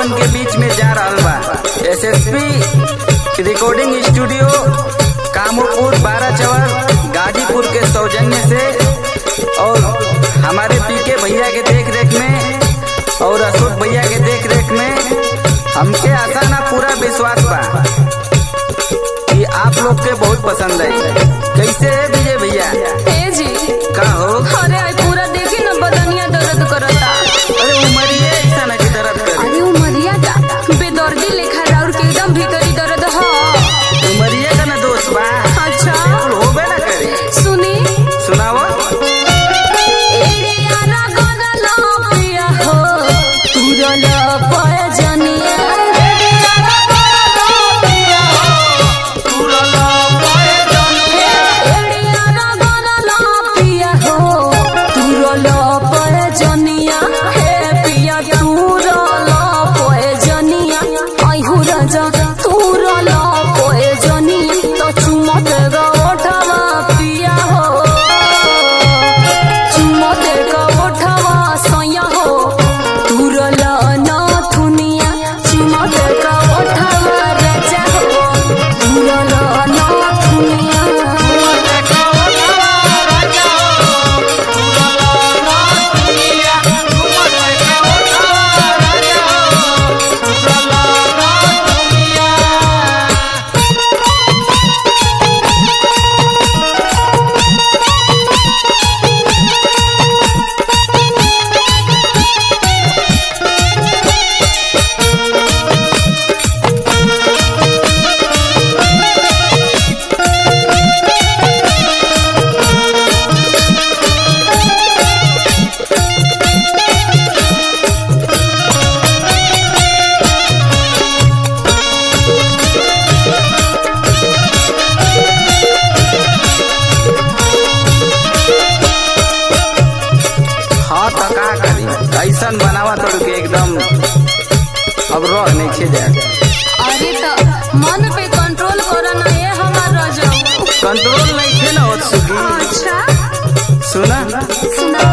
लोगन के बीच में जा रहल बा एसएसपी रिकॉर्डिंग स्टूडियो कामोपुर बारह चवर गाजीपुर के सौजन्य से और हमारे पीके भैया के देख रेख में और अशोक भैया के देख रेख में हमके आशा ना पूरा विश्वास बा कि आप लोग के बहुत पसंद है कैसे है विजय भैया ए जी का हो अरे आई पूरा देखी ना बदनिया दर्द करता अरे उमरिए ऐसा ना कि दर्द करे अरे उमरिया का बेदर्दी लेखा राउर के एकदम भीतरी दर्द ह उमरिए का ना दोस्त बा अच्छा कुल होबे ना करे सुनी सुनाओ एड़िया ना गदला पिया हो तुरल पयजनिया एड़िया ना गदला पिया एड़िया ना गदला पिया हो तुरल पयजनिया हे पिया तुरल पयजनिया आइहु राजा तुरल पयजनिया तो चुमत गवठवा पिया हो चुमते का ओठवा सैया हो तुरल नाथुनिया चुमते का ओठवा राजा हो तुरल नाथुनिया हाँ तो का करी ऐसन बनावा तो के एकदम अब रह नहीं खे जाए अरे तो मन पे कंट्रोल करो ना ये हमार रजो कंट्रोल नहीं खे ना होत सुगी अच्छा सुना सुना